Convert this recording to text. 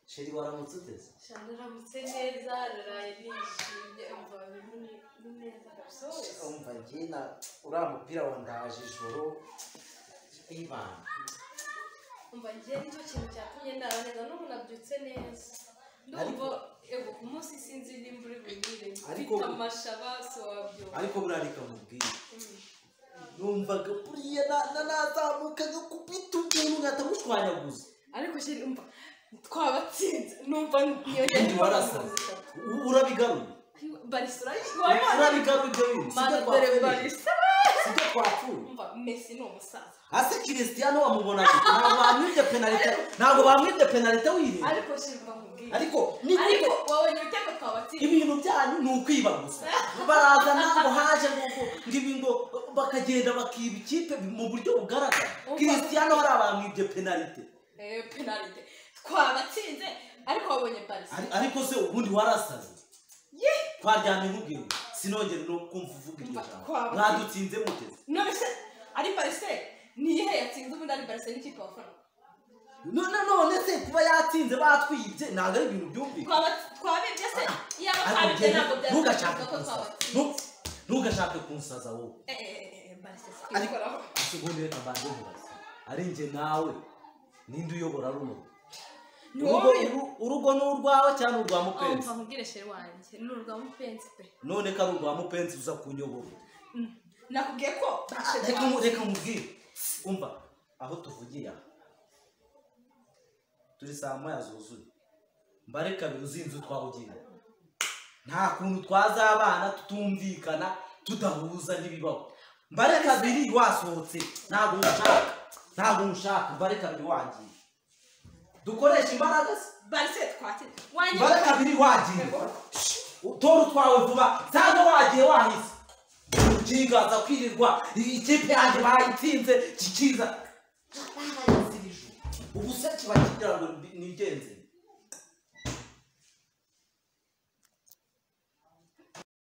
sheri waramutse uteze nshya naramutse neza naraye nishimye umva ni ni neza gusa wese umva njye na uriya mupira wa ndaje ijoro ibana umva njye nicyo kintu cyatumye ndara neza n'ubu nabyutse neza ndumva ego ku munsi sinzi nimba uri bunyire Ariko- mfite amashaba so wabyumva ariko buriya reka mubwire Mm. numvaga buriya na- na- nazamukaga ku biti umuntu ugahita mushwanyaguza ariko sheri umva twabatsinze numva niyo ibintu warasaze U- urabigaruye barisura urabigaruye ibyo bintu mana sibyo dore twapfuye barisura sibyo twapfuye umva mesi ni umusaza hasi kirisitiyano bamubona gute ntabwo bamwibye penalite ntabwo bamwibye penalite wirinda ariko sheri umva nkubwire ariko ni ariko wowe ntibitego twabatsinze ibintu byanyu ni ukwiba gusa barazana ngo haje ngo ngo ngo ibi ngo bakagenda bakiba ikipe mu buryo bugaragara Umva. kirisitiyano hari abamwibye penalite Eh, penalite twabatsinze ariko wabonye barisura Ari- ariko se ubundi warasaze ye twaryamye nk'ubwira sinongere no kumva uvuga iryo Mva, jambo twaba- mwadutsinze muteze nonese ari barisure niyihe yatsinze ubundi ari barisure n'ikipe wafana none none se kuba yatsinze batwibye ntabwo ari ibintu byumvikana Twaba- twabibye se iyaba Ariko twabibye njyewe ntabwo ntugashake byatsinze ko kunsaza twabatsinze Nu- ntugashake kunsaza wowe Eh, eh, eh, barisure Ariko- twikoraho isegonde reka mbanze nkubaze ari njye nawe ninde uyobora runo Ni urugo wowe. uru- urugo ni urwawe cyangwa urwa mupenzi umva mubwire sheri wanjye ni urwa mupenzi pe none ko ari urwa mupenzi uza kunyobora Mm. nakubwiye ko reka mu- reka mubwire umva aho tuvugiye aha turi saa moya zuzuye mbare kabiri uzi inzu twawugiye nta kuntu twazabana tutumvikana tudahuza n'ibibaho mbare kabiri wasohotse ntabwo nshaka ntabwo nshaka mbare kabiri wagiye dukoresha imbaraga se barise twatsinze wanjye mbare kabiri wagiye utora utwawe vuba cyangwa wagiye wahise ukiganza kwirirwa ikipe yanjye bayitsinze kikiza ubu se kiba kigira ngo nigenze